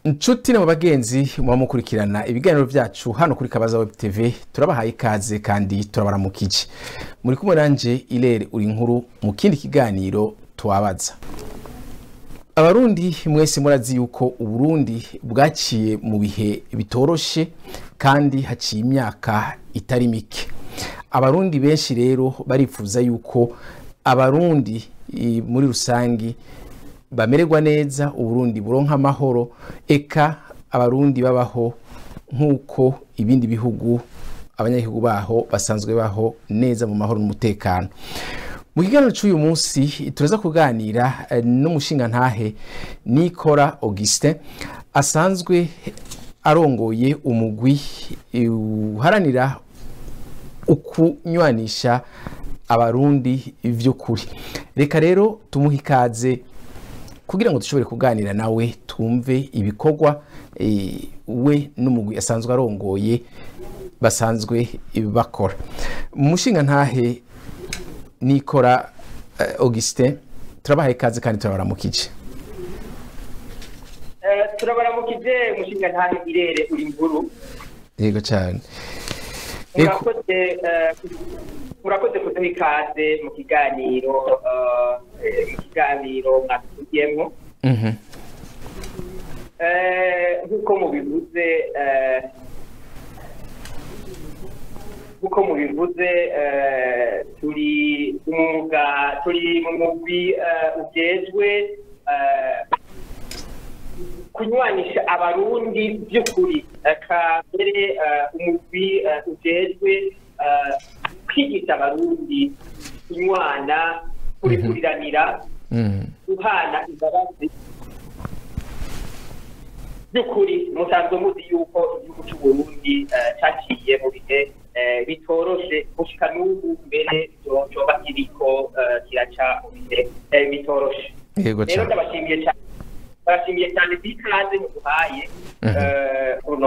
inshuti na bagenzi muba mukurikirana ibiganiro byacu hano kuri kabaza web tv turabahaye ikaze kandi turabaramukije muri kumwe nanje irere uri inkuru mu kindi kiganiro tuwabaza abarundi mwese murazi yuko uburundi bwaciye mu bihe bitoroshe kandi haciye imyaka itari mike abarundi benshi rero barifuza yuko abarundi i- muri rusangi bamererwa neza uburundi buronka amahoro eka abarundi babaho nk'uko ibindi bihugu abanyagihugu baho basanzwe baho neza mu mahoro n'umutekano mu kiganiro cy'uyu munsi turaza kuganira eh, n'umushingantahe nikora augustin asanzwe arongoye umugwi eh, uharanira ukunywanisha abarundi vy'ukuri reka rero tumuhe ikaze kugira ngo dushobore kuganira nawe twumve ibikorwa eh, we n'umugwi asanzwe arongoye basanzwe bakora mu mushinga ntahe nikora eh, augustin turabahaye ikaze kandi turabaramukije Eh, turabaramukije umushinga ntahe irere uri inkuru yego cyane Eko- murakoze eh, murakoze kuduha ikaze mu kiganiro eh, eh, mu kiganiro mwatugiyemo Mhm. Eh, nk'uko mubivuze eh, nk'uko mubivuze eh, turi umwuga turi mu mugwi eh, ujejwe eh, kunywanisha abarundi by'ukuri aka mbere eh, umugwi eh, ujejwe eh, kwigisha abarundi kunywana kurikuriranira Mhm. guhana imbabazi by'ukuri musanzwe muzi yuko igihugu cy'uburundi eh, cyaciye mu bihe eh, bitoroshe gushika n'ubu mbere co- coba kiriko eh, kiraca mu bihe eh, bitoroshe yego rero cyane ndabashimiye cyane ndabashimiye cyane by'ikaze muduhaye Mhm. eh, runo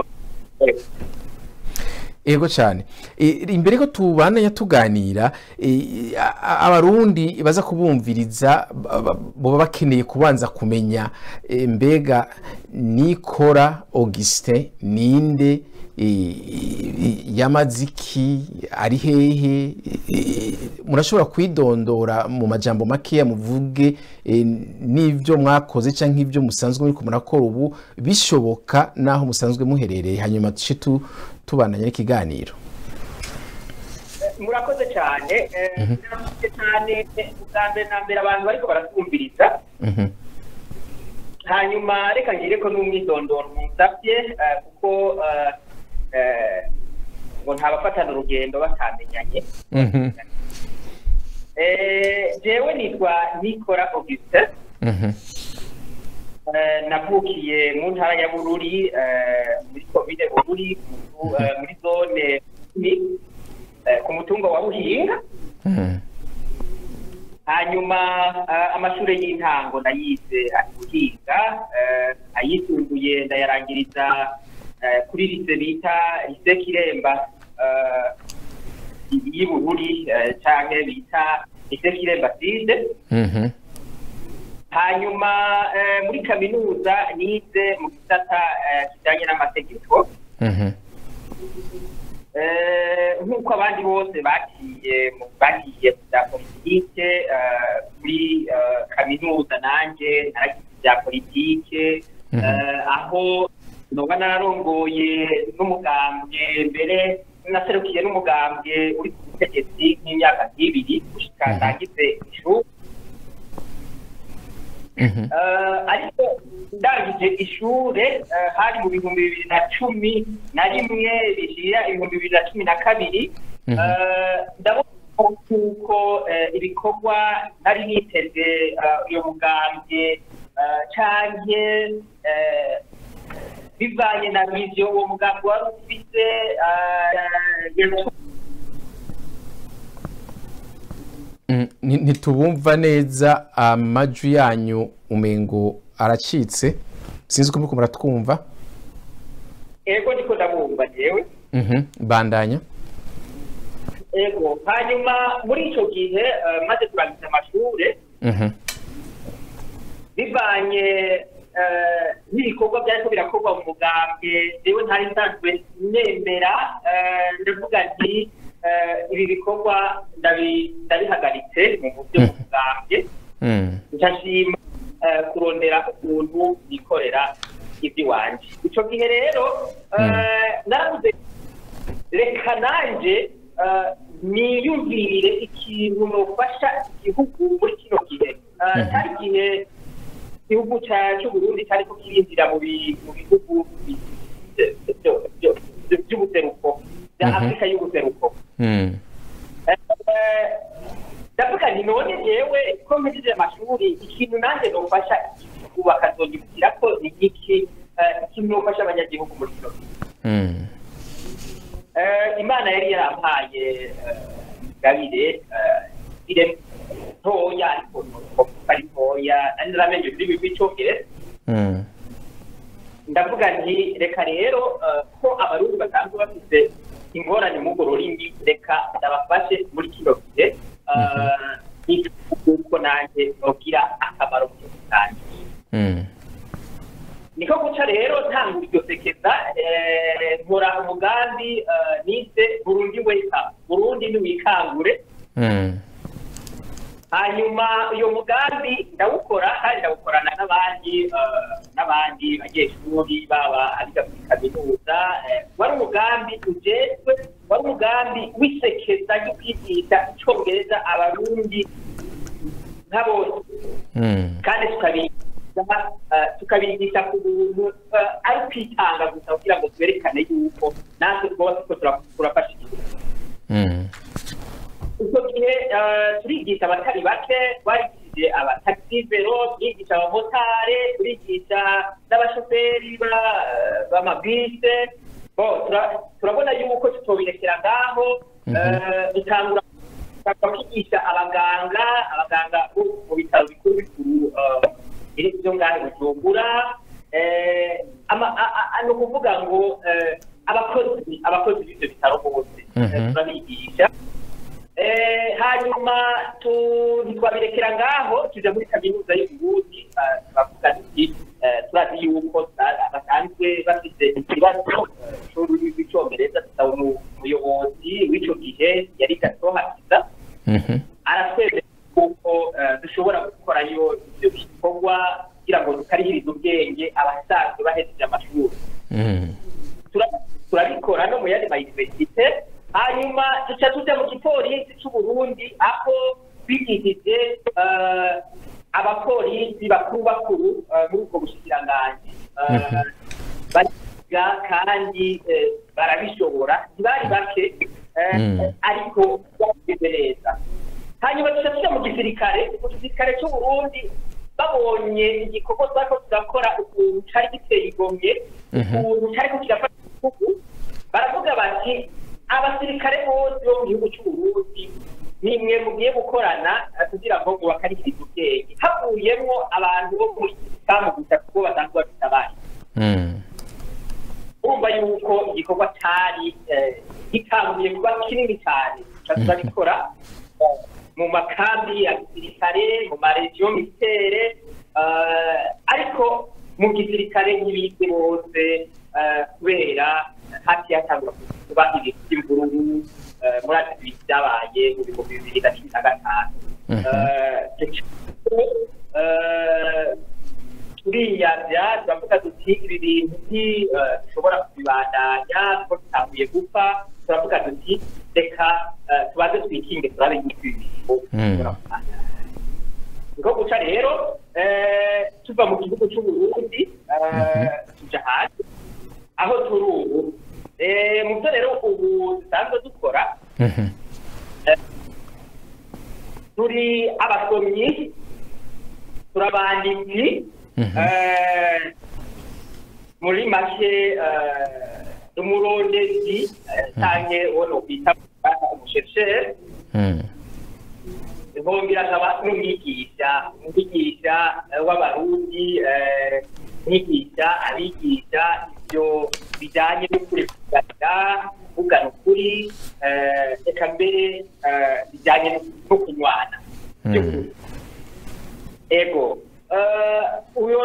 yego cyane E, imbere ko tubandanya tuganira e, a- a- abarundi baza kubumviriza ba- ba- boba bakeneye kubanza kumenya e, mbega nikora augustin ninde e, e, yamaziki ari hehe E, murashobora kwidondora mu majambo makeya muvuge e, n'ivyo mwakoze canke ivyo musanzwe muriko murakora ubu bishoboka naho musanzwe muherereye hanyuma tuce tu tubandanya n'ikiganiro murakoze cyane eh, murakoze cyane eh, ubwa mbere na mbere abantu bariko baratwumviriza Mhm. hanyuma reka ngire ko n'umwidondoro musabye eh, kuko eh, eh, ngo ntabafatana urugendo batamenyanye Mhm. Eh, jewe nitwa nikora augustin Mhm. Eh, navukiye mu ntara ya bururi eh, muri komine bururi mu- eh, muri zone ni eh, ku mutungo wa buhinga Mhm. hanyuma eh, amashuri y'intango nayize ari buhinga eh, ayisumbuye ndayarangiriza eh, kuri lise bita lise kiremba eh, y'i bururi eh, canke bita lise kiremba side Mhm. hanyuma eh, muri kaminuza nize mu gisata eh, kijanye n'amategeko Mhm. Eh, nk'uko abandi bose bagiye mu- bagiye mu bya politike eh, muri eh, kaminuza nanjye naragize ibya politike Mhm. eh, aho noba nararongoye n'umugambwe mbere naserukiye n'umugambwe uri ku butegetsi nk'imyaka nk'ibiri gushika Mhm. ndangize ishuri Mhm. Eh, ariko ndangije ishure eh, hari mu bihumbi bibiri na cumi na rimwe bishira ibihumbi bibiri na cumi na kabiri Mhm. Eh, ndabona kuko eh, ibikorwa nari niteze eh, uyo mugambwe eh, canke eh, bivanye na viziyo uwo mugambi wari ufise eh, yatu- Mm, ni- ntitubumva neza amajwi yanyu umengo aracitse sinzi ko muriko muratwumva ego niko ndabumva jewe Mhm. bandanya ego hanyuma muri ico gihe eh, maze kurangiza amashure Mhm. bivanye eh, n'iri ibikorwa byariko birakorwa mu mugambwe jewe ntari nsanzwe nemera eh, ndavuga nti eh, ibi bikorwa ndabi- ndabihagaritse mu buryo bw'umugambwe Mm. ndashima eh, kurondera ukuntu yikorera iby'iwanje ico gihe rero eh, naravuze reka nanje eh, niyumvirire ikintu nofasha igihugu muri kino gihe Eh, Mhm. cyari igihe igihugu ca- c'uburundi cyariko kirinjira mu bi- mu bihugu bi- byo- byo- byo- by'ubuseruko bya Mhm. afurika y'ubuseruko Mm. Eh, ndavuga nti none jewe ko mpejeje amashuri ikintu nanjye nofasha igihugu bakazonyibukira ko ni iki eh, ikintu nofasha abanyagihugu muri kino gihe Mm. Eh, imana yari yarampaye gabire ire ntoya ariko ari ntoya nari naramenye ururimi rw'icyongereza Mm. ndavuga nti reka rero eh, ko abarundi basanzwe bafite ingorane mu urwo rurimi reka ndabafashe muri kino gihe kuko nanjye nogira akamaro mu gihugu cyanjye Mm. niko guca rero ntanga iryo sekeza eh, nkora umugambi eh, nise burundi weka burundi ntiwikangure Mm. hanyuma uyo mugambi ndawukora kandi ndawukorana n'abandi eh, n'abandi banyeshuri baba abiga muri kaminuza eh, wari umugambi ujejwe wari umugambi w'isekeza ryo kwigisha icongereza abarundi nka bose Mm. kandi tukabigisha eh, tukabigisha ku buntu eh, ari kwitanga gusa kugira ngo twerekane yuko natwe twose ko tura- turafasha igihugu Mm. icyo gihe eh, turigisha abatari bake twarigishije abataxivero turigisha abamotare turigisha n'abashoferi ba- b'amabise bo tura- turabona yuko tutobirekera ngaho Mhm. eh, dutangura dutangura kwigisha abaganga abaganga bo mu bitaro bikuru bikuru eh, biri byo ngahe bujumbura eh, ama- a- a- a- ni ukuvuga ngo eh, abakozi abakozi b'ibyo bitaro bose eh, Mhm. turabigisha Eh, hanyuma tu- ntitwabirekera ngaho tuja muri kaminuza y'uburundi eh, turavuga tuti eh, turazi yuko sa- basanzwe bafite ikibazo eh, c'ururimi rw'icongereza tusaba umu- umuyobozi w'ico gihe yari gato hakiza Mhm. aratwemera kuko eh, dushobora gukorayo ivyo bikorwa kugira ngo tukarihirize ubwenge abasanzwe bahejeje amashuri Mm. tura- turabikora no mu yandi mayuniversite hanyuma duca tuja mu gipolisi c'uburundi aho twigishije eh, abapolisi bakuru bakuru eh, muri ubwo bushikiranganji Eh, Mhm. bariga kandi eh, barabishobora ntibari bake eh, Mm. ariko bameze neza hanyuma duca tuja mu gisirikare mu gisirikare c'uburundi babonye igikorwa twariko turakora ukuntu cari giteye igomye Mhm. ukuntu cyariko kirafata igihugu baravuga bati abasirikare bose bo mu gihugu cy'uburundi nimwe mugiye gukorana eh, kugira ngo mubakarikirize ubwenge havuyemwo abantu bo muri islamu gusa kuko basanzwe bafite abandi Mm. urumva yuko igikorwa cyari eh, gitanguye kuba kinini cyane tuca turabikora eh, mu makambi ya gisirikare mu maregiyo militere eh, ariko mu gisirikare ntibize bose eh, kubera hati hatangura kuba ibintu by'imvururu eh, muri ati bintu byabaye mu bihumbi bibiri na cumi na gatanu Mhm. Eh, eh, turiyabya turavuga tuti ibi bintu nti eh, dushobora kubibandanya kuko bitanguye gupfa turavuga tuti reka eh, tubanze twikinge turabe yuko ibi bintu Mm. bishobora kubandanya niko guca rero eh, tuva mu gihugu cy'uburundi eh, tuja hanze aho turi ubu Eh, mu byo rero ubu dusanzwe dukora Mhm. turi abasomyi turabanditsi Mhm. eh, muri make eh, umurondezi eh, canke uwo nokwita umusheshere Mm. nkongera nkaba n'umwigisha umwigisha eh, w'abarundi eh, mwigisha abigisha ibyo bijyanye no kurekurira kuvugana ukuri eh, reka mbere eh, bijyanye no- no kunywana Mm. ego eh, uyo ni wo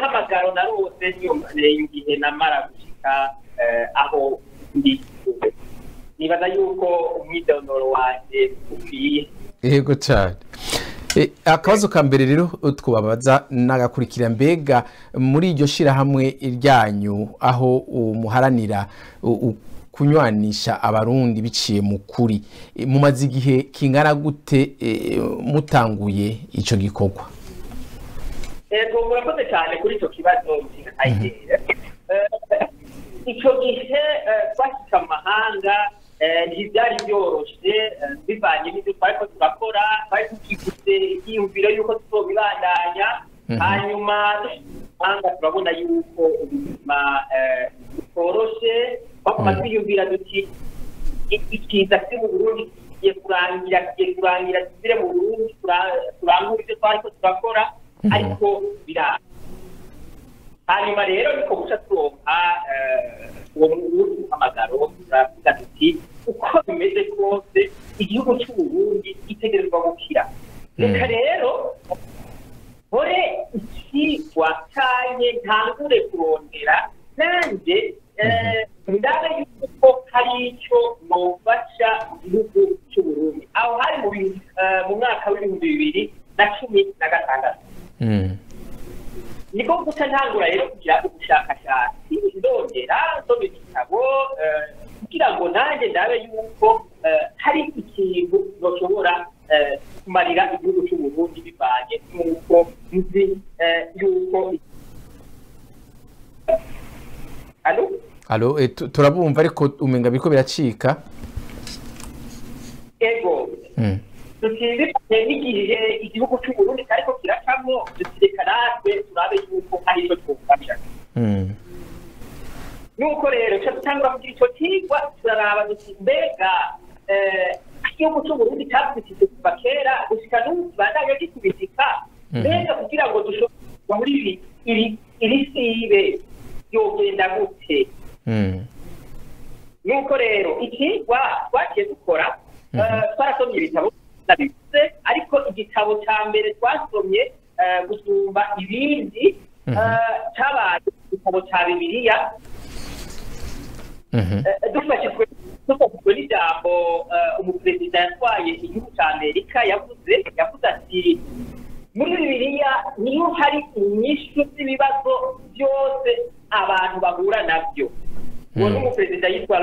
muhamagaro narose igihe namara gushika eh, aho ndi ubu nibaza yuko umwidondoro wanje ukwiye yego cyane E, akabazo ka mbere rero twababaza nagakurikira mbega muri iryo shirahamwe ryanyu aho muharanira u- u- kunywanisha abarundi biciye mu kuri E, mumaze igihe kingana gute e, mutanguye ico gikorwa Ego murakoze cyane kuri icyo kibazo ayigere icyo gihe eh, twashika mu mahanga eh, ntibyari byoroshe eh, bivanye n'ibyo twari ko turakora twari tukiguze ibyiyumviro y'uko tuzobibandanya Mhm. hanyuma dushika mu mahanga turabona yuko ubuzima eh, butoroshe baguma Mhm. twiyumvira duti ikiza kiri mu burundi kigiye kurangira kigiye kurangira dusubire mu burundi tura- turangure ibyo twari ko turakora Mhm. ariko biranga hanyuma rero niko guca turonka eh, uwo wundi muhamagaro turavuga tuti uko bimeze kose igihugu cy'uburundi gitegerezwa gukira reka Mm. rero nkore ikigwa canye ntangure kurondera nanje eh, ndabe yuko hari icyo nofasha igihugu cy'uburundi aho hari mu bi- eh, mu mwaka w'ibihumbi bibiri na cumi na gatandatu Mm. niko guca ntangura rero kugira ubushakashatsi ndongera nsoma ibitabo eh, kugira ngo nanjye ndabe yuko eh, hari ikintu noshobora eh, kumarira igihugu cy'uburundi bivanye n'uko nzi eh, yuko alo alo e, tu- turabumva ariko umenga biriko biracika ego Mm. tutiziranye n'igihe igihugu cy'uburundi cyariko kiracamo dutireka natwe turabe yuko hari icyo twufasha Mm. nuko rero cyo dutangura kugira icyo kigwa turaraba duti mbega eh, igihugu cy'uburundi cyakubititse kuva kera gushika n'ubu kibandanya gikubitika Mhm. mbega kugira ngo dushobore muri ibi iri iri sibe yogenda gute Mm. nuko rero ikigwa twagiye dukora Mhm. eh, twarasomye ibitabo nabivuze ariko igitabo cya mbere twasomye eh, gusumba ibindi Mhm. eh, cyabaye igitabo cya bibiliya Mhm. Eh, dufashijwe dufashijwe n'ijambo eh, umuperezida yatwaye igihugu cya amerika yavuze yavuze ati muri bibiliya niho hari inyishu z'ibibazo byose abantu bahura nabyo uwo ni Mm. umuperezida yitwa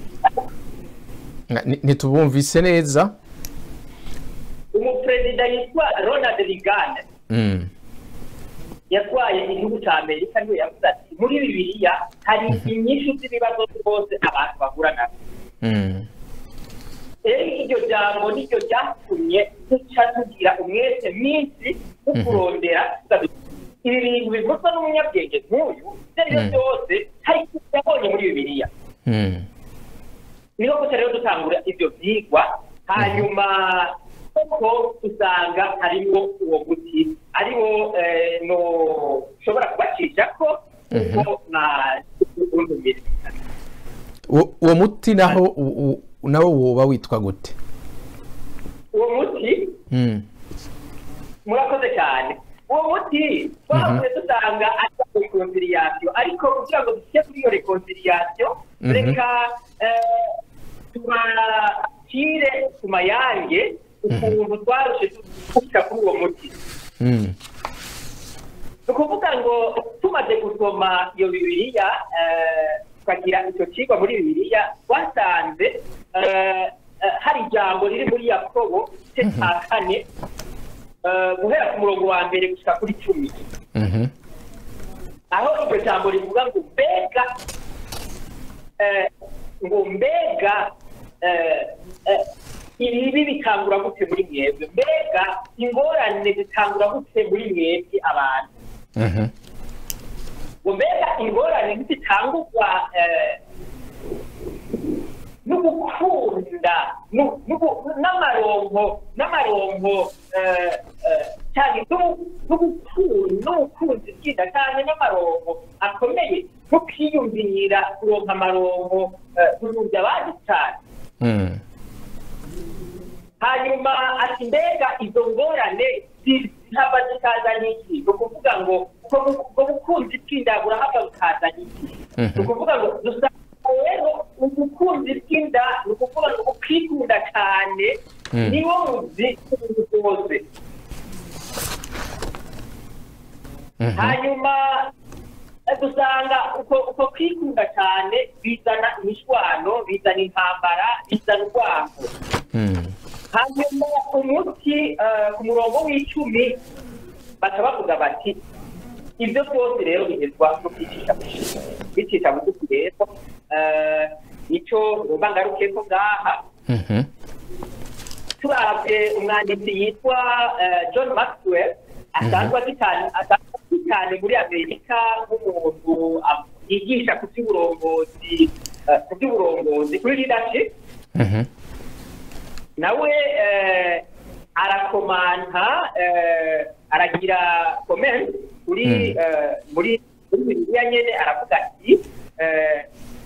Ni- ntitubumvise neza umuperezida yitwa ronald reagan Mm. yatwaye igihugu cya amerika niwe yavuze ati muri bibiliya hari inyishu z'ibibazo byose abantu bahura nabyo Mm. rero iryo jambo niryo ryatumye duca tugira umwete mwinshi wo Mhm. kurondera ibi bintu bivuzwa n'umunyabwenge nk'uyu ibyo ari byo Mhm. byose hari icyo yabonye muri bibiliya Mm. niho gusa rero dutangura ibyo byigwa hanyuma koko usanga harimo uwo muti ariwo eh, no ushobora kubacisha ko kuko na undumire Uwo- uwo muti naho u- u- nawo woba witwa gute uwo muti Mm. murakoze cyane uwo muti twavuye dusanga ari reconciliation ariko kugira ngo dushyire kuri iyo reconciliation Mhm. reka eh, tubacire ku mayange ukuntu twarushe dushyira kuri uwo muti Mm. ni ukuvuga ngo tumaze gusoma iyo bibiliya eh, tukagira icyo kigwa muri bibiliya twasanze eh, eh, hari ijambo riri muri yakobo igice cya kane eh, guhera ku murongo wa mbere gushyika kuri cumi Mhm. aho iryo jambo rivuga ngo mbega eh, ngo mbega eh, eh, ibibi bitangura gute muri mwebwe mbega ingorane zitangura gute muri mwebwe abantu Mhm. ngo mbega ingorane ntizitangurwa eh, n'ugukunda nu- n'ugu- n'amaronko n'amaronko eh, eh, cyane n'u- n'ugukunda n'ubukunzi bwinda cyane n'amaronko akomeye nko kwiyumvira kuronka amaronko eh, kurunga abandi cyane Mm. hanyuma ati mbega izo ngorane zihava zikaza n'iki ni ukuvuga ngo ubwo bu- ubwo ubukunzi bw'inda burahava bukazana iki Mhm. ni ukuvuga ngo dusanga rero ubukunzi bw'inda ni ukuvuga ngo ukikunda cyane Mm. niwo muzi w'ibintu byose Mhm. hanyuma eh, dusanga uko uko kwikunda cyane bizana imishwano bizana intambara bizana urwango Mm. hanyuma umuti eh, ku murongo w'icumi baca bavuga bati ibyo byose rero bigezwa no kwicisha bugufi kwicisha bugufi rero eh, nicyo ngomba ngaruke ko ngaha Mhm. turabye umwanditsi yitwa eh, john maxwell asanzwe azi cyane asanzwe azi cyane muri amerika nk'umuntu ah, yigisha ku by'uburongozi eh, ku by'uburongozi kuri leadership Mhm. nawe eh, arakomanta eh, aragira comment kuri Mm. eh, muri muri bibiliya nyene aravuga ati eh,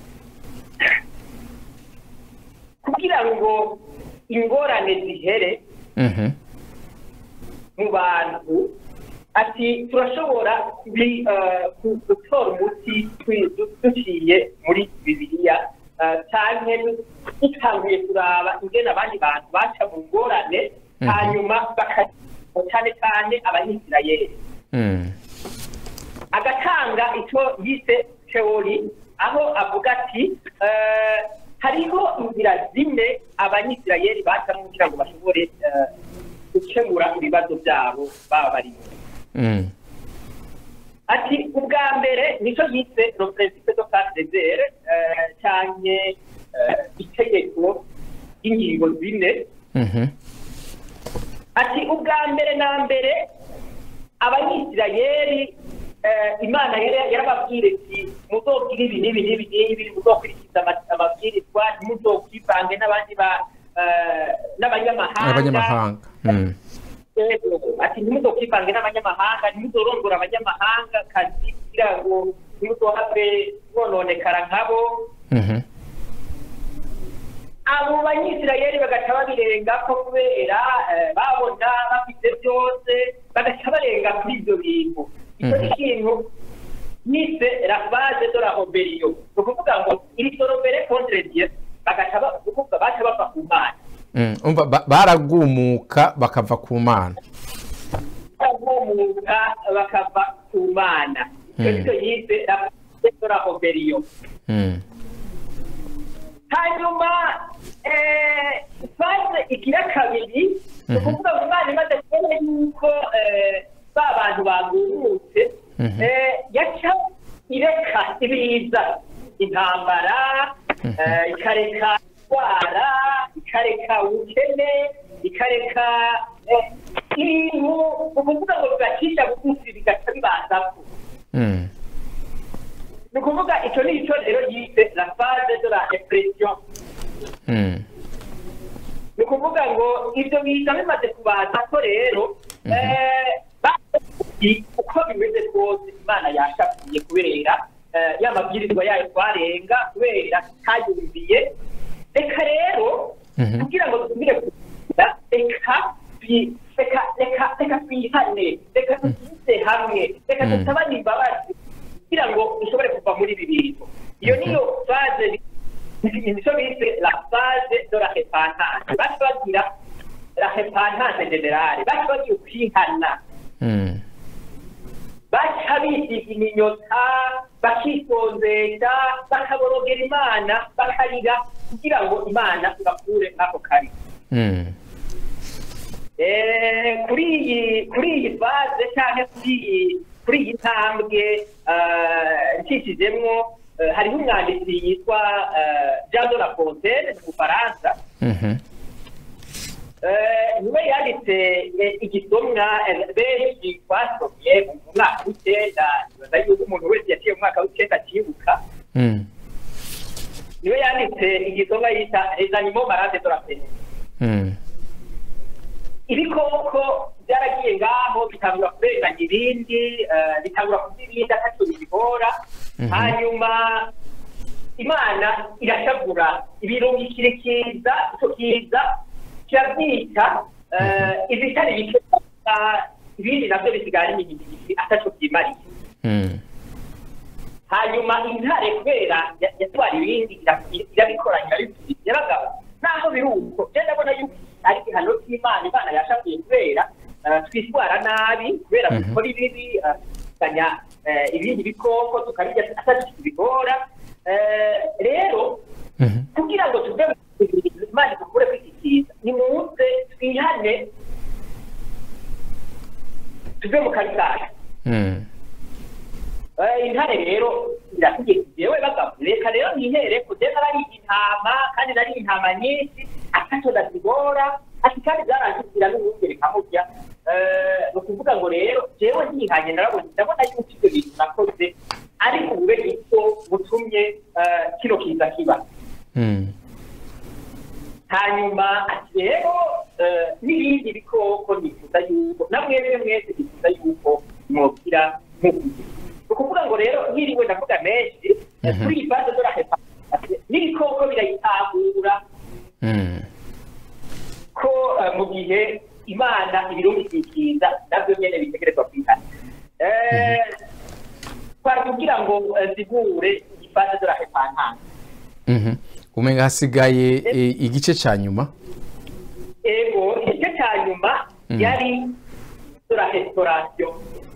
kugira ngo ingorane zihere Mhm. mu bantu ati turashobora kubi- eh, ku- gutora umuti twi- du- duciye muri bibiliya eh, canke du- dutanguye kuraba ingene abandi bantu baca mu ngorane Mhm. hanyuma baka cyane cyane abanyisirayeli Mm. agatanga icyo yise teori aho avuga ati eh, hariho inzira zine abanyisirayeli bacamo kugira ngo bashobore eh, gukemura ibibazo byabo baba barimo Mm. ati ubwa mbere nicyo yise le principe de classe des airs cyane itegeko ry'ingingo zine Mhm. ati ubwa mbere na mbere abanyisirayeli eh, imana yari yarababwira iti muzobwira ibi n'ibi n'ibi n'ibi muzokurikiza ama- amabwirizwa ntimuzokwivange n'abandi ba eh, n'abanyamahanga abanyamahanga Mm. Yego, ati ntimuzokwivange n'abanyamahanga ntimuzorongora abanyamahanga kazi kugira ngo ntimuzohave mwononekara nkabo Mhm. abo banyisirayeli bagaca babirenga ko kubera eh, babona bafite byose bagaca barenga kuri ibyo bintu icyo ni Mhm. ikintu yise la base de la oberiyo ni ukuvuga ngo iri sorobere contre dieu bagaca ba- ni ukuvuga baca bava ku mana Mm. umva ba- baragumuka bakava ku mana baramuka bakava ku mana icyo Mhm. nicyo yise la base de la oberiyo Mm. hanyuma eh, fase igira kabiri ni Mhm. ukuvuga ngo imana imaze kubona yuko eh, ba bantu bagurutse Mhm. eh, yaca ireka ibiza intambara Mhm. eh, ikareka indwara ikareka ubukene ikareka eh, ibintu ni ukuvuga ngo bigacisha bugufi bigaca bibazako Mm. ni ukuvuga icyo ni icyo rero yise la phase de la repression Mm. ni ukuvuga ngo ibyo biza bimaze kubaza ko rero Mhm. eh, bazi uko bimeze kose imana yashakiye kubera eh, ya mabwirizwa yayo twarenga kubera tutayumviye reka rero Mhm. kugira ngo dusubire kugira reka twi- reka reka reka twihane reka dusubire hamwe reka Mhm. dusabane imbabazi kugira ngo dushobore kuva muri ibi bintu iyo niyo faze nicyo bise la phase de la repentance baca bagira la repentance generale baca bagira ukwihana Mm. baca bisiga iminyota bakisonzesha bakaborogera imana bakarira kugira ngo imana ibakure nk'ako kari Mm. Eh, kuri iyi kuri iyi faze cyangwa kuri iyi kuri iyi ntambwe eh, ncishijemwo eh, hariho umwanditsi yitwa eh, jean de la fontaine mu bufaransa Mhm. Eh, niwe yanditse eh, igisomwa eh, benshi twasomye mu mwaka w'icyenda nibaza yuko umuntu wese yaciye mu mwaka w'icyenda akibuka Mm. niwe yanditse igisomwa yita les animaux malades de la peste Mm. ibikoko byaragiye ngaho bitangura kurenganya ibindi eh, bitangura kurya ibindi atacyo bibihora Mhm. hanyuma imana irashavura ibirungikire kiza icyo kiza kirabyica eh, ibitari bike gusa, ibindi nabyo bisigara ari imigigisi atacyo byimariye Mm. hanyuma intare kubera ya- yatwara ibindi ira- irabikoranya irabisubiza yaragabo naho biri uko je ndabona yuko ari igihano cy'imana imana yashakiye kubera eh, twitwara nabi kubera Mhm. dukora ibibi eh, tukanya eh, ibindi bikoko tukabirya atari tubigora Eh, rero Mhm. kugira ngo tuve mu bintu imana idukure kuri iki kiza ni muze twihane tuve mu kazi kacu Mm. Eh, intare rero irategeka jewe bagabo reka rero nihere kuje nari intama kandi nari intama nyinshi ataco ndazigora ati kandi zaranshikira n'ubundi rikamurya Eh, ni ukuvuga ngo rero jewe ntihanye narabona ndabona yuko ivyo bintu nakoze ariko bube niko butumye eh, kino kiza kiba Mm. hanyuma ati rero eh, n'ibindi bikoko nifuza yuko na mwebwe mwese nifuza yuko mwokira nk'uku ni ukuvuga ngo rero nkiriwe ndavuga menshi eh, Mhm. kuri iyi fase dorahepa n'ibikoko birayitahura Mm. ko eh, mu gihe imana ibirumikikiriza nabyo nyene bitegerezwa kwihana Eh, twari kugira ngo eh, zigure iyi fase dorahepa ntanga Mhm. umenga hasigaye eh, igice ca nyuma ego igice cya nyuma Mm. yari dora restaurasiyo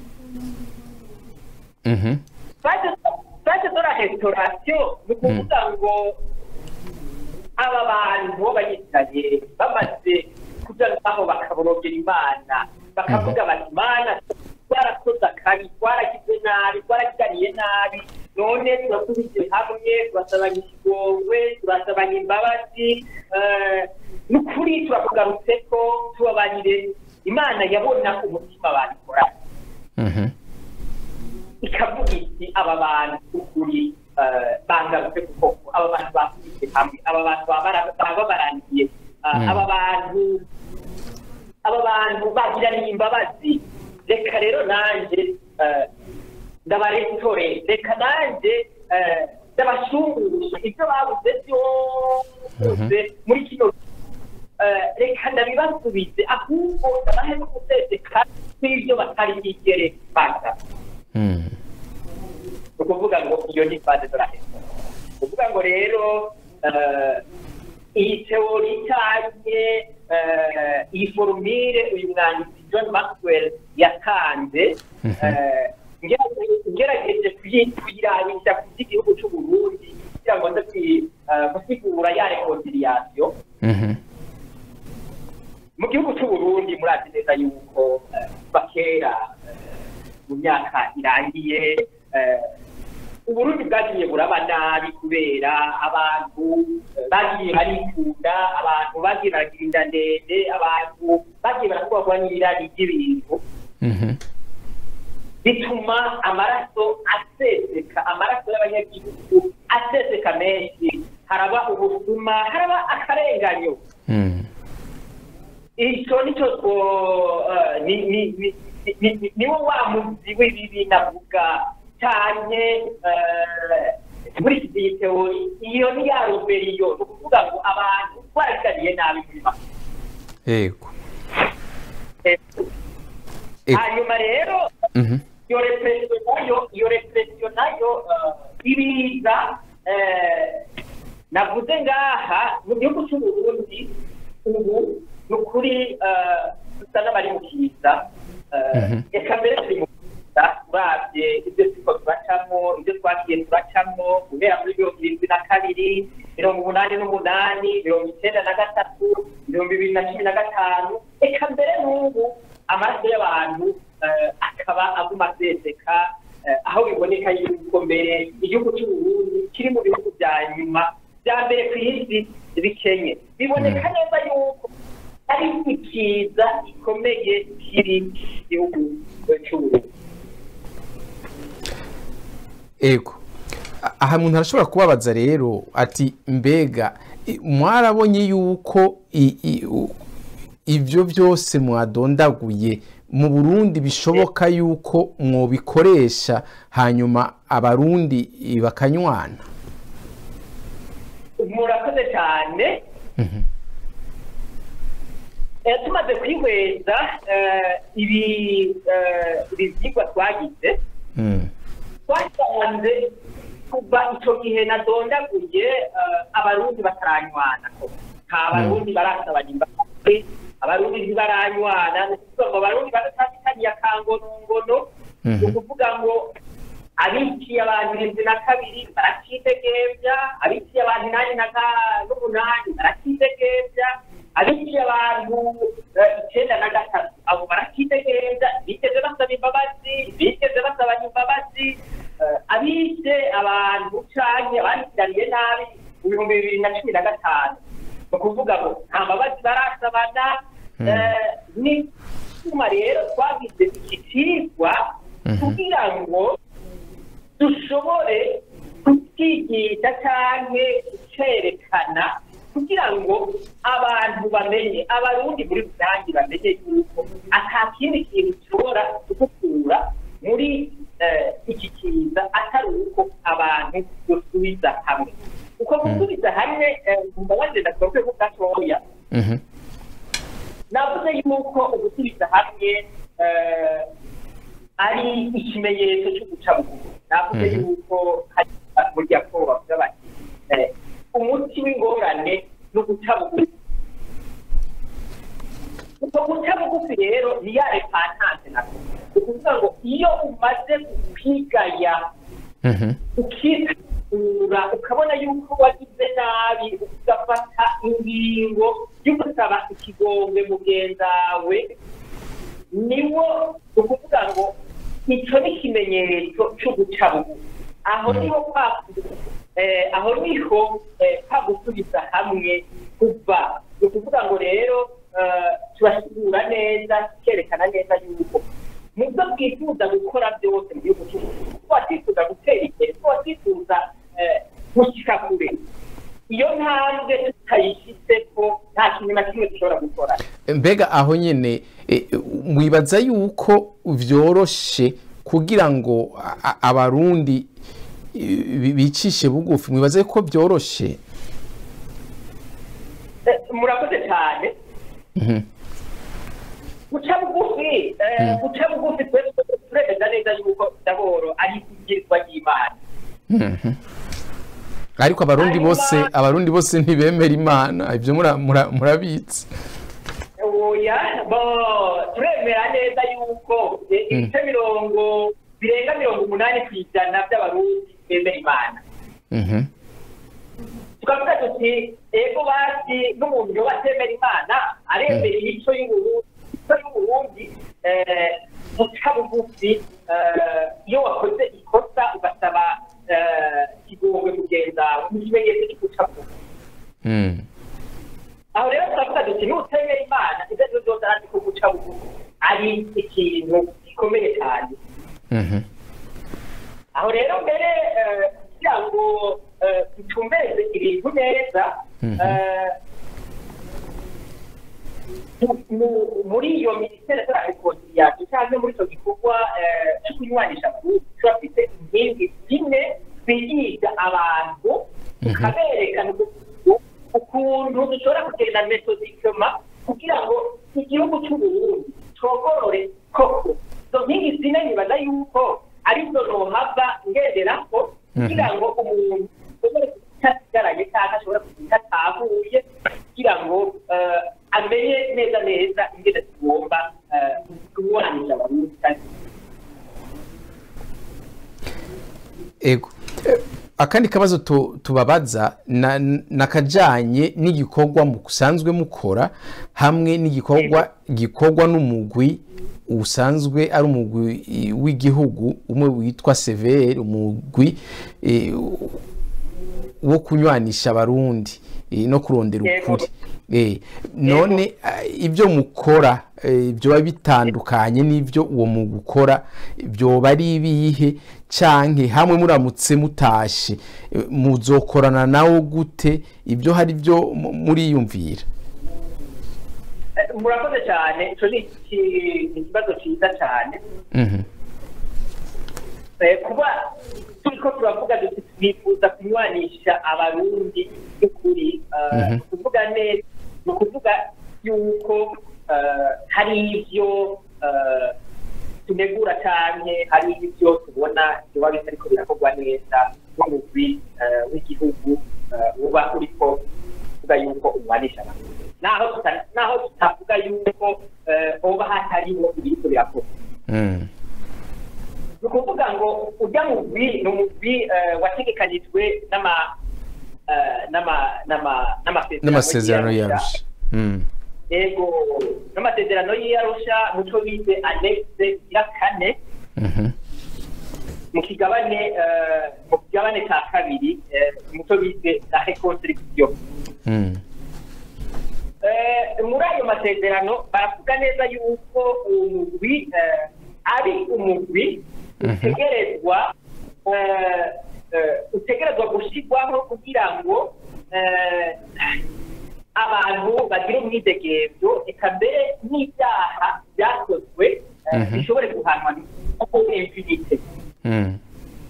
Mhm. fase dora restaurasiyo ni ukuvuga ngo aba bantu b'abayisirayeli bamaze kuja ngaho bakaborogera imana bakavuga bati imana twarakoze akabi twaragize nabi twaragiraniye nabi none turasubije hamwe turasabanya ikigongwe turasabanya imbabazi eh, ni ukuri turakugarutse ko tubabarire imana yabona umutima babikoranye Mhm. ikavuga iti aba bantu ukuri eh, bangarutse kuko aba bantu bakubise hamwe aba bantu baba baba barangiye eh, Mm. aba bantu aba bantu bagiraniye imbabazi reka rero nanje eh, ndabaretore reka nanje eh, ndabashungurusha ibyo babuze byose muri kino eh, reka ndabibasubize ahubwo ndabahe no guseseka kw'ibyo batari bigere baza Mm. ni ukuvuga ngo iyo ni fase doraheza ni ukuvuga ngo rero eh, iyi teori cyanye eh, iyi forumire uyu mwanditsi john maxwell yatanze Mhm. eh, ngerageje- ngerageje kuyi- kuyirabisha ku by'igihugu cy'u burundi kugira ngo nze kwi- eh, gusigura ya reconciliation Mhm. mu gihugu cy'u Burundi murazi neza yuko eh, kuva kera eh, mu myaka irangiye eh, uburundi bwagiye buraba nabi kubera abantu eh, bagiye barikunda abantu bagiye baragira inda ndende abantu bagiye barakubagwa n'irari ry'ibintu Mhm. bituma amaraso aseseka amaraso y'abanyagihugu aseseka menshi haraba ubusuma haraba akarenganyo Mm. icyo nicyo two- eh, ni- ni- ni- ni- ni- niwo wa muzi w'ibibi navuga cyane eh, muri iki gihe teori iyo ni ya ruberiyo ni ukuvuga ngo abantu baragariye nabi muri make Yego. Eh, Ego. hanyuma rero Mhm. iyo represiyo nayo iyo represiyo nayo eh, ibiza eh, navuze ngaha mu gihugu cy'u Burundi ubu ni ukuri eh, dusa n'abari mu kiza eh, Mhm. reka mbere turi mu kiza uravye ibyo turiko turacamo ibyo twagiye turacamo guhera muri mirongo irindwi na kabiri mirongo umunani n'umunani mirongo icyenda na gatatu mirongo ibiri na cumi na gatanu reka mbere n'ubu amaraso y'abantu eh, akaba aguma aseseka eh, aho biboneka yuko mbere igihugu cy'u Burundi kiri mu bihugu bya nyuma bya mbere ku isi bikenye biboneka neza yuko ari ikiza gikomeye kiri mu gihugu eh, cy'u Burundi Ego. A- Aha umuntu arashobora kubabaza rero ati mbega i- mwarabonye yuko i- i- u- ibyo byose mwadondaguye mu Burundi bishoboka yuko mwobikoresha hanyuma abarundi i- bakanywana murakoze cyane Mhm. Eh, tumaze kwihweza eh, ibi eh, ibi byigwa twagize Mm. twasanze twasanze kuva icyo gihe nadondaguye abarundi bataranywana nta barundi barasabanya imbabazi abarundi ntibaranywana ni ukuvuga ngo abarundi badatandukaniye akangonongono ni ukuvuga ngo abiciye abantu irindwi na kabiri barakidegebya abiciye abantu inani n'umunani barakidegebya abiciye abantu icyenda na gatatu abo barakidegebya bigeze basaba imbabazi bigeze basabanya imbabazi abishe abantu canke abandikiraniye nabi mu bihumbi bibiri na cumi na gatanu ni ukuvuga ngo nta mbabazi barasabana ni kuma rero twagize iki cigwa kugira ngo dushobore kukigisha canke gucerekana kugira ngo abantu bamenye abarundi muri rusange bamenye yuko ata kindi kintu gishobora kugukura muri iki kiza atari uko abantu gusubiza hamwe uko gusubiza hamwe mbabazi ndasohoke ko gatoya navuze yuko ugusubiza hamwe ari ikimenyetso cyo guca bugufi navuze yuko hari burya ko bavuga bati umuti w'ingorane ni uguca bugufi uko guca bugufi rero ni ya repantanse nako ni ukuvuga ngo iyo umaze kwigaya ukikura ukabona yuko wagize nabi ugafata ingingo yo gusaba ikigombe mugenzawe niwo ni ukuvuga ngo icyo ni ikimenyetso cyo guca bugufi aho niho aho niho gusubiza hamwe kuva ni ukuvuga ngo rero turasura neza tukerekana neza yuko mu byo twifuza gukora byose mu gihugu cy'u tuba twifuza gutera imbere tuba twifuza gushyika kure iyo ntambwe tutayishyize ko nta kintu na kimwe dushobora gukora mbega aho nyine mwibaza yuko byoroshe kugira ngo abarundi bicishe bugufi mwibaze ko byoroshe murakoze cyane guca bugufi guca bugufi turemeza neza yuko ndaboro ari ibwirizwa ry'imana ariko abarundi bose abarundi bose ntibemera imana ibyo murabitse oya bo turemera neza yuko ibice mirongo birenga mirongo umunani ku ijana by'abarundi bemera imana tukavuga tuti ego basi n'umuntu yoba atemera imana aremera imico y'uburundi guca bugufi iyo wakoze ikosa ugasaba ikigongwe mugenzi wawe ni ikimenyetso cyo guca bugufi aho rero turavuga duti n'utemera imana ibyo ari byo byose arazi ko guca bugufi ari ikintu gikomeye cyane aho rero mbere kugira ngo ducumbeze ibintu neza muri iyo minisiteri ya rekonsiliyasiyo cyangwa muri icyo gikorwa cyo kunywanisha abarundi turafite inkingi zimwe twigisha abantu tukaberekana ukuntu dushobora kugenda metodikema kugira ngo igihugu cy'uburundi cogorore koko izo nkingi zine nibaza yuko arizo nohava ngenderako kugira ngo umuntu ashobore kutasigaranye cyangwa ashobora kugira atahuye kugira ngo amenye neza neza ingene tugomba kuburanira abarundi ego akandi kabazo tubabaza nakajanye n'igikorwa musanzwe mukora hamwe n'igikorwa gikorwa n'umugwi usanzwe ari umugwi w'igihugu umwe witwa severe umugwi wo kunywanisha abarundi no kurondera ukuri none ibyo mukora byoba bitandukanye n'ibyo uwo mugwi ukora byoba ari ibihe canke hamwe muramutse mutashe muzokorana nawo gute ibyo hari byo muriyumvira murakoze cyane icyo ni ikibazo cyiza cyane kuba turi ko turavuga duti twifuza kunywanisha abarundi by'ukuri ni ukuvuga neza ni ukuvuga yuko hari ibyo tunegura canke hari ibyo tubona biba bitariko birakorwa neza n'umugwi eh, w'igihugu eh, uba uriko uvuga yuko ubanisha abantu naho tuta- naho tutavuga yuko eh, hoba hatariho ibiriko birakorwa Mm. ni ukuvuga ngo ujya mugwi ni umugwi eh, wategekanijwe n'ama eh, n'ama- n'ama- n'amasezerano y'Arusha. yarusha Mm. yego n'amasezerano y'iyarusha muco bise anexe ya kane Mhm. mu kigabane eh, mu kigabane cya kabiri eh, muco bise la reconstruction Mm. Eh, muri ayo masezerano baravuga neza yuko uwo mugwi eh, ari umugwi Mhm. utegerezwa eh, eh, utegerezwa gushyirwaho kugira ngo eh, abantu bagire umwidegemvyo eka mbere n'ibyaha byakozwe eh, Mhm. bishobore guhanwa kuko impunite Mm.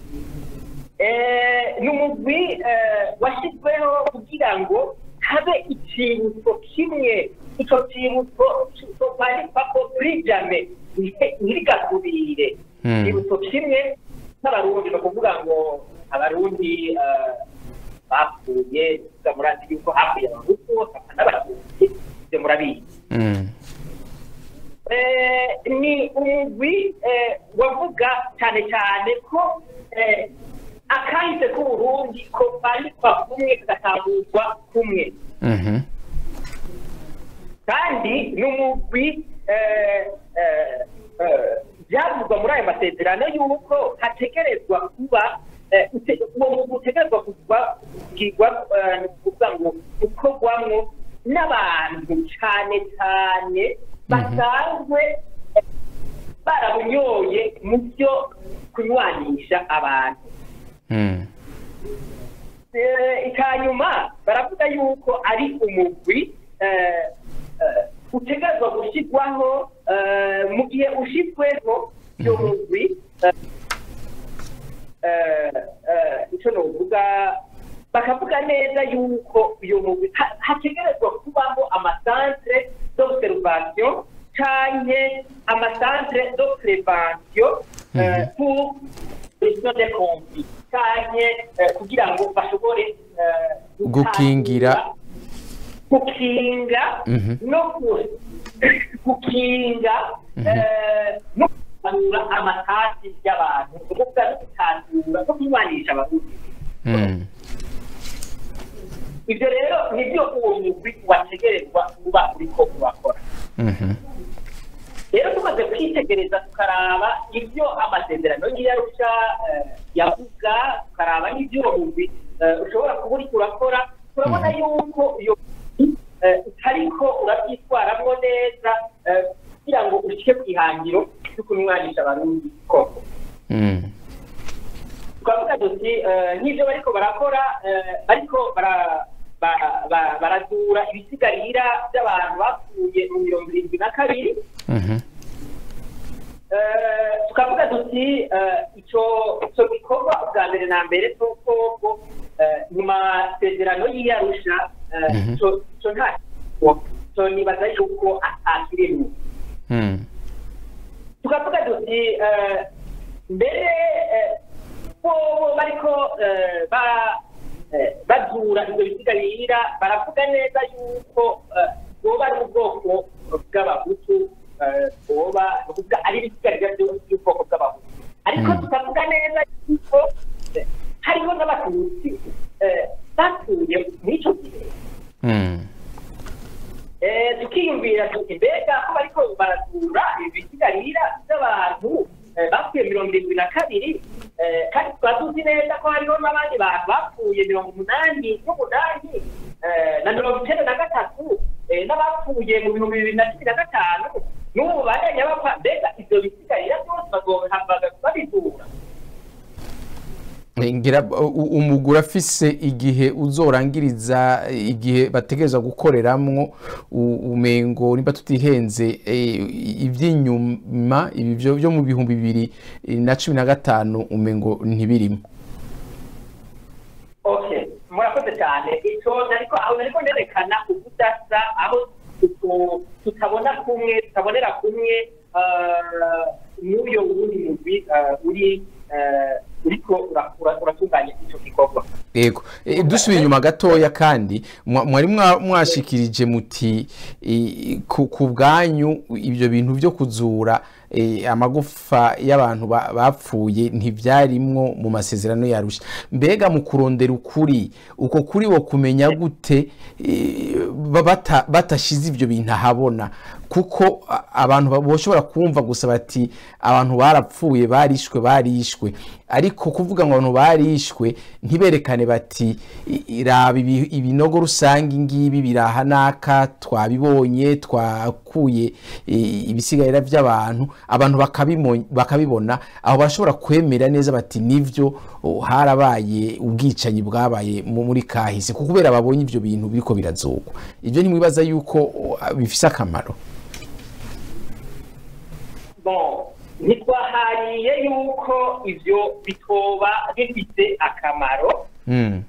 Eh, ni umugwi eh, washyizweho kugira ngo habe icyibutso kimwe icyo cyibutso cyandikwa ko kuri jame ntirigasubire Mm. icyibutso kimwe n'abarundi ni ukuvuga ngo abarundi eh, bapfuye tuvuga murazi yuko hapfuye abahutu hapfa n'abatutsi ibyo murabizi Mm. Eh, ni umugwi eh, wavuga cyane cyane ko eh, akahise k'uburundi ko bandikwa kumwe kagatangurwa kumwe Mhm. kandi ni umugwi eh, eh, eh, byavugwa muri ayo masezerano y'uko hategerezwa kuba eh, ute- uwo mugwi utegerezwa kuba kugirwa eh, ni ukuvuga ngo ukorwamwo n'abantu cyane cyane basanzwe eh, barabunyoye mu byo kunywanisha abantu Mm. Eh, icyanyuma baravuga yuko ari umugwi eh, eh, utegerezwa gushyirwaho eh, mu gihe ushyizweho iyo Mhm. mugwi eh, eh, eh, icyo novuga bakavuga neza yuko uyu mugwi ha- hategerezwa kubaho amasantere d'observation canke amasantere de prévention eh, Mhm. pour gestion des conflits canke eh, kugira ngo bashobore eh, Gukingira. gukinga Mhm. no ku- gukinga Mhm. eh, no gutanura amatasi y'abantu ni ukuvuga no gutanura no kunywanisha abarundi Mm. ibyo rero nibyo uwo mugwi wategerezwa kuba uriko urakora Mhm. rero tumaze kwitegereza tukaraba ibyo amasezerano y'iyarusha eh, yavuga tukaraba n'ibyo uwo mugwi eh, ushobora kuba uriko urakora turabona yuko iyo mugwi, eh, utariko urabyitwaramwo neza eh, kugira ngo ushyike ku ihangiro ryo kunywanisha abarundi koko Mm. twavuga tuti eh, nk'ibyo bariko barakora eh, bariko bara- ba- ba- barazura ibisigarira by'abantu bapfuye mu mirongo irindwi na kabiri Mhm. Eh, tukavuga tuti eh, ico ico gikorwa bwa mbere na mbere c'uko eh, mu masezerano y'iyarusha eh, Mhm. ico ico nta co nibaza yuko atakirimo Mm. tukavuga tuti eh, mbere eh, bo bariko eh, ba- eh, bazura ibyo bisigarira baravuga neza yuko eh, boba ari ubwoko bw'abahutu eh, boba ni ukuvuga ari ibisigarira byo- by'ubwoko bw'abahutu ariko Mm. tukavuga neza yuko eh, hariho n'abatutsi eh, bapfuye muri icyo gihe Mm. Eh, tukiyumvira tuti mbega ko bariko barazura ibisigarira by'abantu eh, bapfuye mirongo irindwi na kabiri eh, kandi tukaba tuzi neza ko hariho n'abandi bantu bapfuye mirongo umunani n'umunani eh, na mirongo icyenda na gatatu eh, n'abapfuye mu bihumbi bibiri na cumi na gatanu n'ubu bandanya bapfa mbega ivyo bisigarira byose bazohambaga babizura ngira u- umugura afise igihe uzorangiriza igihe bategereza gukoreramwo u- umengo nimba tutihenze eh, ivy'inyuma ibi vyo vyo mu bihumbi bibiri na cumi na gatanu umengo ntibirimo okay murakoze cyane icyo nariko aho nariko nerekana ubudasa aho tutu- tutabona kumwe tutabonera kumwe eh, n'uyo wundi mugwi eh, uri eh, uriko ura- ura- uratunganya ico gikorwa yego Eh, dusubiye inyuma gatoya kandi mwa- mwari mwa- mwashikirije muti eh, ku ku bwanyu ibyo bintu byo kuzura eh, amagufa y'abantu ba- bapfuye ntibyarimwo mu masezerano yarusha mbega mu kurondera ukuri uko kuri wo kumenya gute eh, ba- bata- batashize ibyo bintu ahabona kuko a- abantu ba- boshobora kumva gusa bati abantu barapfuye barishwe barishwe ariko kuvuga ngo abantu barishwe ntiberekane bati "I- iraba ibi- ibinogo rusange ngibi biraha naka twabibonye twakuye eh, ibisigarira by'abantu abantu bakabimo- bakabibona aho bashobora kwemera neza bati nivyo oh, harabaye ubwicanyi bwabaye mu- muri kahise kuko kubera babonye ibyo bintu biriko birazugwa ibyo ntimwibaza yuko oh, bifise akamaro bon ntitwahariye yuko ivyo bitoba bifite akamaro Mm.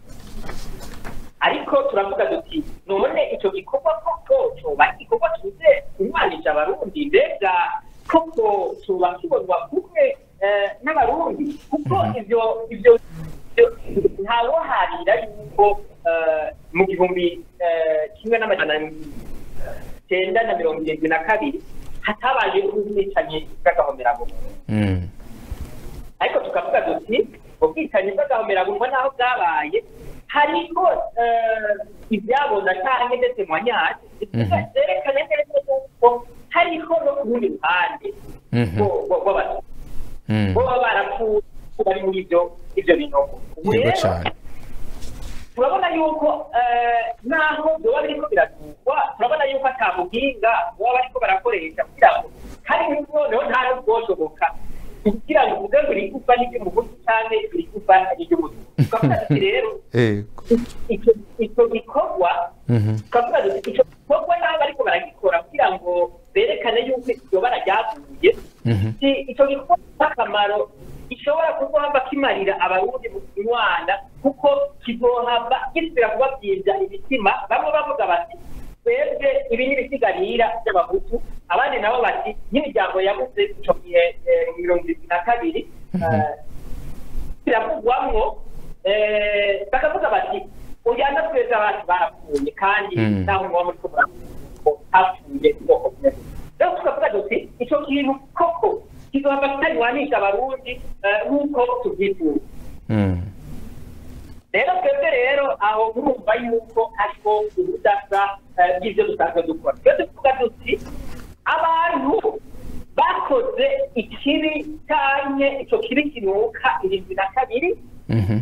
ariko turavuga duti none ico gikorwa koko coba igikorwa kize kunywanisha abarundi mbega koko coba kibonwa kumwe eh, n'abarundi kuko ivyo ivyo ivyo- ntawoharira yuko eh, mu gihumbi eh, kimwe n'amajana cyenda na mirongo irindwi na kabiri hatabaye ubwicanyi bw'agahomerabunwa Mm. ariko tukavuga duti ubwicanyi bw'agahomerabunwa n'aho bwabaye hariho eh, ibyabona cyangwa ndetse mwanyari Mhm. zerekana neza yuko hariho no ku rundi ruhande Mhm. rwo- rwo- rw'abatutsi Mm. bo baba barapfuye bari muri ibyo ibyo binogo ubu yego rero cyane turabona yuko eh, naho byoba biriko biratugwa turabona yuko ata buhinga baba bariko barakoresha kugira ngo hari noneho nta n'ubwoshoboka kugira ngo uvuge ngo irigufa n'iry'umuguzi canke irigufa n'iry'umutuku tukavuga tuti rero yego icyo icyo gikorwa Mhm. tukavuga duti icyo gikorwa n'abo bariko baragikora kugira ngo berekane yuko iryo bara ryavuye Mhm. si icyo gikorwa cy'akamaro gishobora kuzohava kimarira abarundi mu kinywana kuko kizohava gisubira kubabyimbya imitima bamwe bavuga bati twebwe ibi ni ibisigarira by'abahutu abandi nabo bati n'imiryango yabuze icyo gihe eh, mu mirongo irindwi na kabiri eh, biravugwamwo eh, bakavuga bati ujyana twese abantu barapfuye kandi Mm. ntaho muba muri ko muravuga hapfuye ubwoko bumwe rero tukavuga duti icyo kintu koko kizohava kitanywanisha abarundi eh, nk'uko tubyifuza Mm. rero twebwe rero aho murumva yuko hariho ubudasa eh, bw'ibyo dusanzwe dukora twe tuvuga duti abantu bakoze ikibi cyanye icyo kibi kinuka irindwi na kabiri Mhm.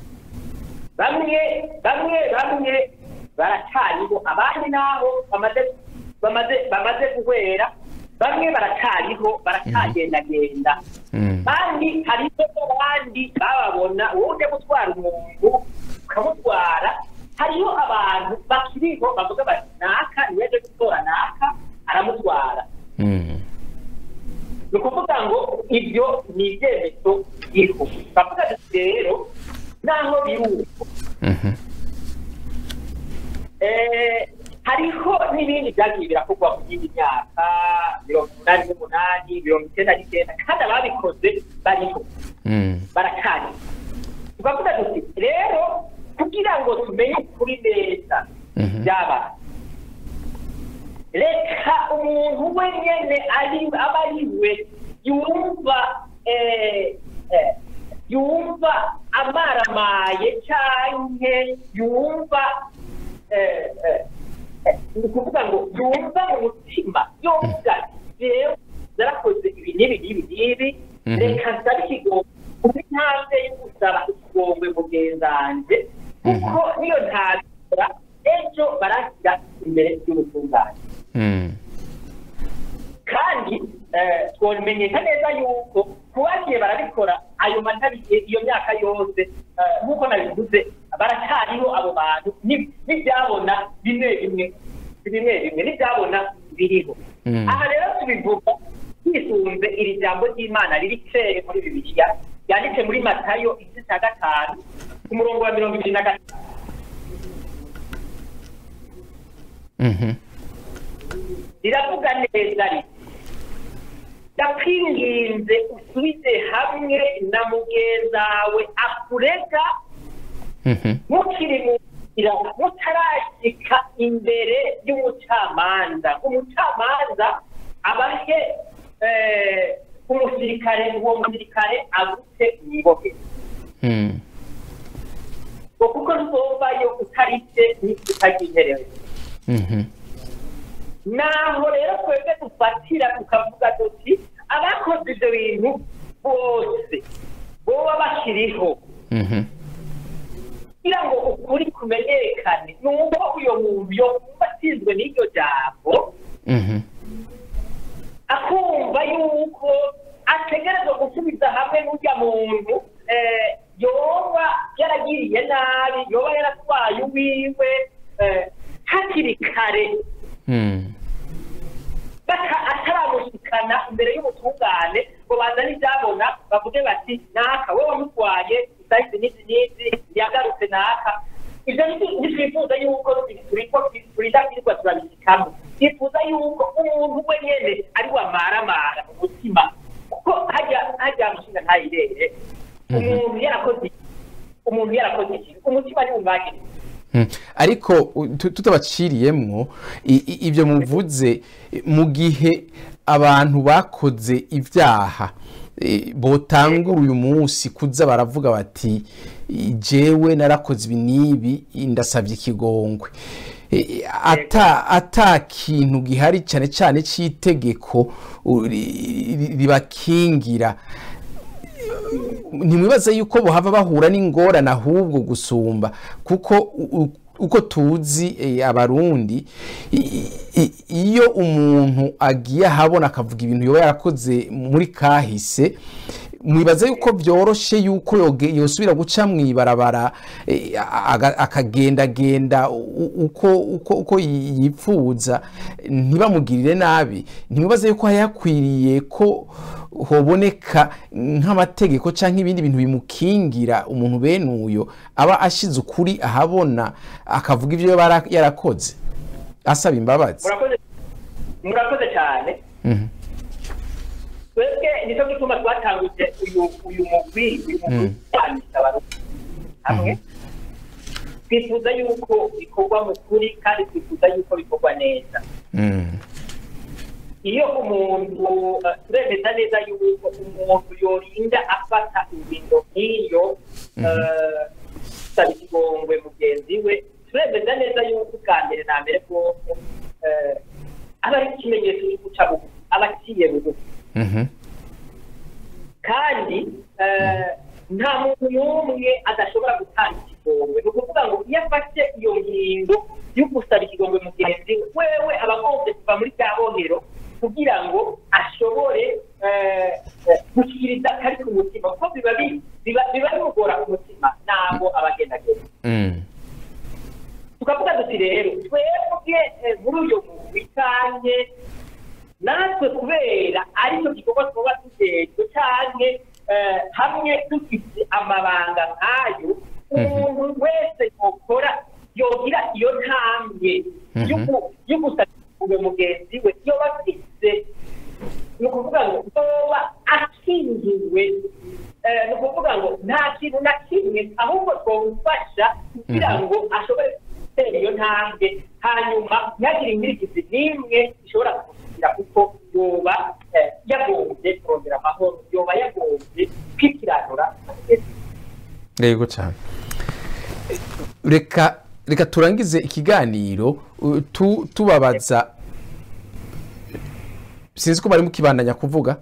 bamwe bamwe bamwe baracariho abandi naho bamaze bamaze bamaze guhwera bamwe baracariho baracagendagenda Mm. kandi hariho n'abandi bababona wowe ujya gutwara umuntu ukamutwara hariho abantu bakiriho bavuga bati naka niwe aje gutora naka aramutwara Mm. ni ukuvuga ngo ibyo ni ibyemezo biriho bavuga ati rero naho biri uko Mhm. Eh, hariho n'ibindi byagiye birakorwa mu yindi myaka mirongo umunani n'umunani mirongo icyenda n'icyenda kandi ababikoze bariho Mm. barakari tukavuga duti rero kugira ngo tumenye ukuri neza Mhm. byabaye reka umuntu we nyene ari aba ari we yumva eh, eh, yumva amaramaye canke yumva eh, eh, eh, ni ukuvuga ngo yumva mu mutima yumva jewe zarakoze ibi n'ibi n'ibi n'ibi Mhm. reka nsabe ikigongo kuri ntambwe yo gusaba ikigongwe mugenzanje kuko niyo ntabikora ejo barashyira imbere y'ubutungane Mm. kandi eh, twomenyesha neza yuko kubagiye barabikora ayo matariki iyo myaka yose eh, nk'uko nabivuze baracyariho abo bantu ni- n'ibyabona bimwe bimwe bimwe bimwe n'ibyabona biriho Mm. aha rero tubivuga twisunze iri jambo ry'imana riri kere muri bibiliya ryanditse muri matayo igice cya gatanu ku murongo wa mirongo ibiri na gatanu Mhm. riravuga neza riti ndakwinginze usubize hamwe na mugenzawe akurega Mhm. mukiri mu nzira mutarashyika imbere y'umucamanza umucamanza abahe eh, umusirikare uwo musirikare agute mwibohe Mm. ngo kuko nzumvayo utarise utagiherewe Mhm. naho rero twebwe dufatira tukavuga tuti abakoze ibyo bintu bose boba bakiriho Mhm. kugira ngo ukuri kumenyekane ni uko uyo muntu yokumva atsinzwe n'iryo jambo Mhm. akumva yuko ategerezwa gusubiza hamwe n'urya muntu eh, yoba yaragiriye nabi yoba yaratwaye uwiwe eh, hakiri kare Mm. baka ataramushikana imbere y'ubutungane ngo bazane ibyabona bavuge bati naka wowe wamutwaye isayizi n'izi n'izi yagarutse naka ibyo ni- ntitwifuza yuko turiko turidakirwa turabishikamo twifuza yuko umuntu we nyene ari wamaramara mu mutima kuko hajya hajya mushinga ntayirere umuntu yarakoze umuntu yarakoze ikintu umutima ntiwumvagire Mm. ariko u- tu- tutabaciriyemwo i- i- ibyo muvuze i- mu gihe abantu bakoze ibyaha eh, botangura uyu munsi kuza baravuga bati jewe narakoze ibi n'ibi ndasabye ikigongwe Eh, ata ata kintu gihari cyane cyane cy'itegeko u- ri- ri- ribakingira ntimwibaze yuko bohava bahura n'ingorane ahubwo gusumba kuko u- u- uko tuzi eh, abarundi i- i- iyo umuntu agiye ahabona akavuga ibintu yoba yarakoze muri kahise mwibaza yuko byoroshe yuko yoge- yosubira guca mw'ibarabara eh, aga- akagendagenda u- uko uko uko yipfuza ntibamugirire nabi ntimwibaze yuko hayakwiriye ko hoboneka nk'amategeko cyangwa ibindi bintu bimukingira umuntu bene uyo aba ashize ukuri ahabona akavuga ibyo yaba yara- yarakoze asaba imbabazi murakoze murakoze cyane Mhm. twebwe nicyo gituma twatanguje uyu uyu mugwi uyu mugwi Mm. wanditse abarundi hamwe twifuza yuko bikorwa mu kuri kandi twifuza yuko bikorwa neza Mm. iyo umuntu eh, turemeza neza yuko umuntu yorinda afata ingingo nk'iyo eh, gusaba ikigongwe mugenzi we turemeza neza yuko ubwa mbere na mbere bwose eh, aba ari ikimenyetso cyo guca bugufi aba aciye bugufi Mhm. kandi eh, nta muntu n'umwe adashobora gutanga ikigongwe ni ukuvuga ngo iyo afashe iyo ngingo yo gusaba ikigongwe mugenzi we wewe aba agomba kuva muri rya bohero kugira ngo ashobore eh, eh, gushyikiriza akari ku mutima kuko biba bi- biba biba bimugora ku mutima ntabwo aba agenda agenda Mm. tukavuga duti rero twebwe eh, muri uyu mugwi canke natwe kubera aricyo gikorwa twaba tujejwe canke eh, hamwe dufite amabanga nk'ayo umuntu wese yokora yogira iyo ntambwe yo gu- yo gusabira mugenzi we yoba afise ni ukuvuga ngo yoba akingiwe eh, ni ukuvuga ngo nta kintu na kimwe ahubwo twamufasha kugira ngo ashobore gutera iyo ntambwe hanyuma ntihagire inkirikizi n'imwe ishobora kumushyikira kuko yoba eh, yagombye kurondera amahoro yoba yagombye kwikiranura yego cyane reka reka turangize ikiganiro uh, tu- tubabaza sinzi ko bari mukibandanya kuvuga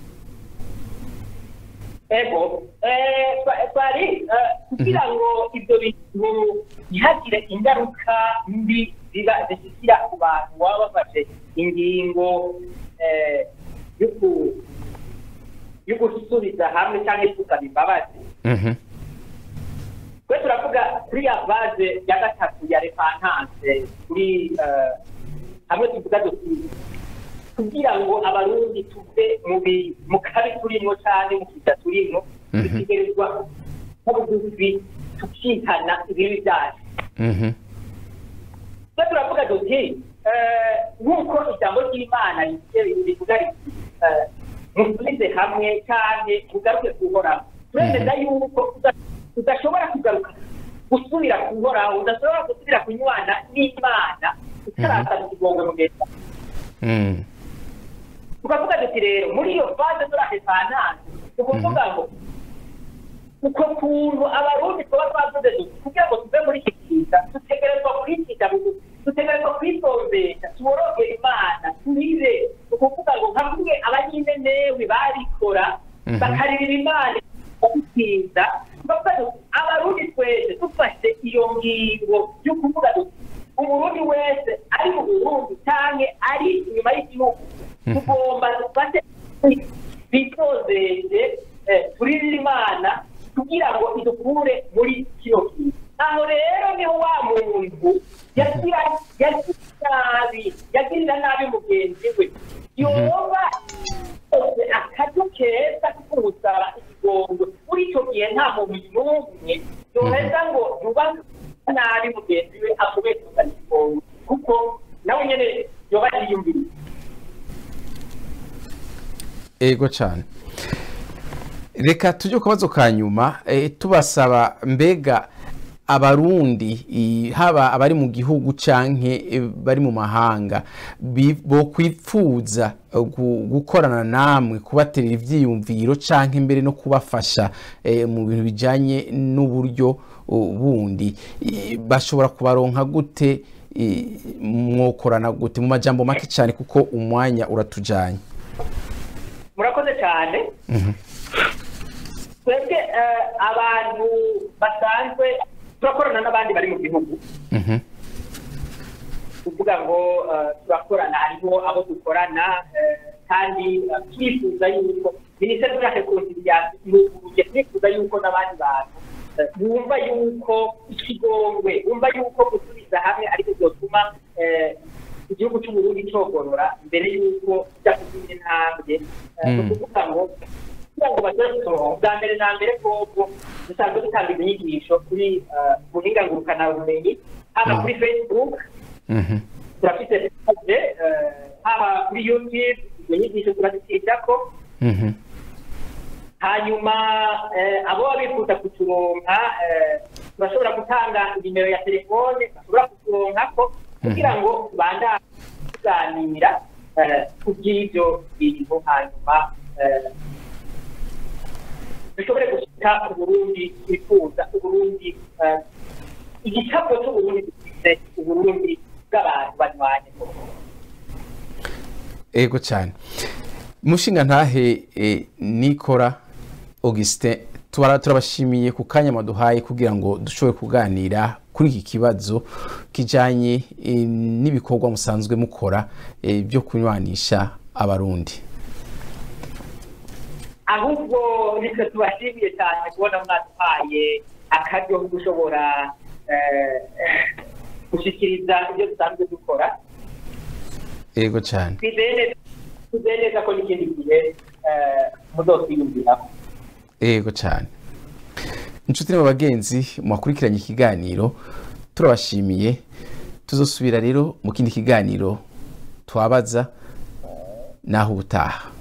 ego eh, twa- twari eh, kugira ngo ibyo bintu ntihagire ingaruka mbi ziba zishyikira ku bantu baba bafashe ingingo eh, yo ku- yo gusubiza hamwe cyangwa yo gusaba imbabazi Mhm. twe turavuga kuri ya vaze ya gatatu ya repantanse kuri eh, hamwe tuvuga duti kugira ngo abarundi tuve mu bi- mu kabi turimo cyane mu kiza turimo Mhm. dutegerezwa nko bugufi tukihana ibibi byacu Mhm. twe turavuga duti eh, nk'uko ijambo ry'imana rivuga riti eh, musubize hamwe cyane mugaruke kuhoraho turemeza yuko uda- udashobora kugaruka gusubira kuhoraho udashobora gusubira kunywana n'imana utarazana ikigongo mu gihe cyawe. Mm. tukavuga duti rero muri iyo fase turahesananze ni ukuvuga ngo uko kuntu abarundi tuba twavuze duti kugira ngo tuve muri iki kiza dutegerezwa kwikiza bugufi dutegerezwa kwitondesha tuborogera imana turire ni ukuvuga ngo nka kumwe abanyinenewe barikora Mhm. bakaririra imana babitinda tukavuga duti abarundi twese dufashe iyo ngingo yo kuvuga duti umurundi wese ari mu burundi cyangwa ari inyuma y'igihugu tugomba dufate bitozeze turirire imana kugira ngo idukure muri kino kintu aho rero niho wa muntu yagira yagira nabi yagirira nabi mugenzi we yoba yose akaryo keza ko kumusaba ikigongo muri icyo gihe nta muntu n'umwe yoheza ngo yubahe nabi mugenzi we akubeye kuzana ikigongo kuko nawe nyine yoba yiyumviriye ego cyane reka tujye ku kabazo ka nyuma eh, tubasaba mbega abarundi i- haba abari mu gihugu canke eh, bari mu mahanga bi- bokwipfuza eh, gu- gukorana namwe kubaterera ivyiyumviro canke mbere no kubafasha eh, mu bintu bijanye n'uburyo uh, bundi I- bashobora kubaronka gute i- mwokorana gute mu majambo make cyane kuko umwanya uratujanye murakoze cyane twebwe eh, abantu basanzwe turakorana n'abandi bari mu gihugu Mhm. kuvuga ngo eh, turakorana hariho abo dukorana eh, kandi eh, turifuza yuko minisiteri yacu konsiliasi iruguruye turifuza yuko n'abandi bantu eh, bumva yuko ikigongwe bumva yuko gusubiza hamwe ariko byotuma eh, igihugu cy'uburundi cogorora mbere y'uko kijya kuzindi ntambwe Eh, ni Mm. ukuvuga ngo kugira ngo bashobore kusohoka bwa mbere na mbere kobwo dusanzwe dutanga inyigisho kuri eh, buhinga ngurukanabumenyi haba kuri facebook Mhm. turafite page eh, haba kuri youtube izo nyigisho turazishyirako Mhm. hanyuma eh, abo baba bifuza kuturonka eh, turashobora gutanga nimero ya telefone bashobora kuturonkako kugira ngo tubandanye tuganira eh, ku bw'ibyo bintu hanyuma eh, dushobore gushika uburundi twifuza uburundi eh, igicapo cy'uburundi dufite uburundi bw'abantu banywanye ego cyane mushinga ntahe eh, nikora augustin tubara turabashimiye ku kanya maduhaye kugira ngo dushobore kuganira kuri iki kibazo kijanye eh, n'ibikorwa musanzwe mukora eh, byo kunywanisha abarundi ahubwo nitwe tubashimiye cyane kubona mwaduhaye akaryo ko gushobora eh, eh, gushyikiriza ibyo dusanzwe dukora ego cyane twizeye neza- twizeye neza ko n'ikindi gihe eh, muzotwiyumviraho ego cyane inshuti n'abagenzi mwakurikiranye ikiganiro turabashimiye tuzosubira rero mu kindi kiganiro twabaza naho ubutaha